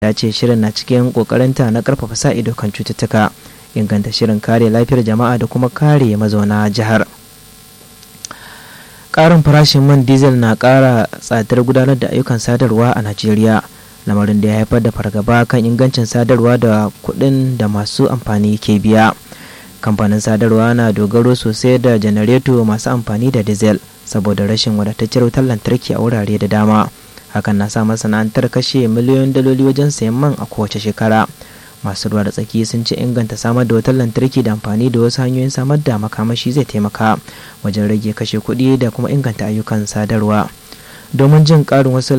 ya ce shirin na cikin kokarinta na karfafa sa ido kan cututtuka inganta shirin kare lafiyar jama'a da kuma kare mazauna jihar ƙarin farashin man diesel na ƙara tsadar gudanar da ayyukan sadarwa a najeriya lamarin da ya haifar da fargaba kan ingancin sadarwa da kuɗin da masu amfani ke biya kamfanin sadarwa na dogaro sosai da janareto masu amfani da diesel saboda rashin wadataccen wutar lantarki a wurare da dama hakan na sa masana'antar kashe miliyoyin daloli wajen sayan man a kowace shekara masu ruwa da tsaki sun ce inganta samar da wutar lantarki da amfani da wasu hanyoyin samar da makamashi zai taimaka wajen rage kashe kuɗi da kuma inganta ayyukan sadarwa domin jin ƙarin wasu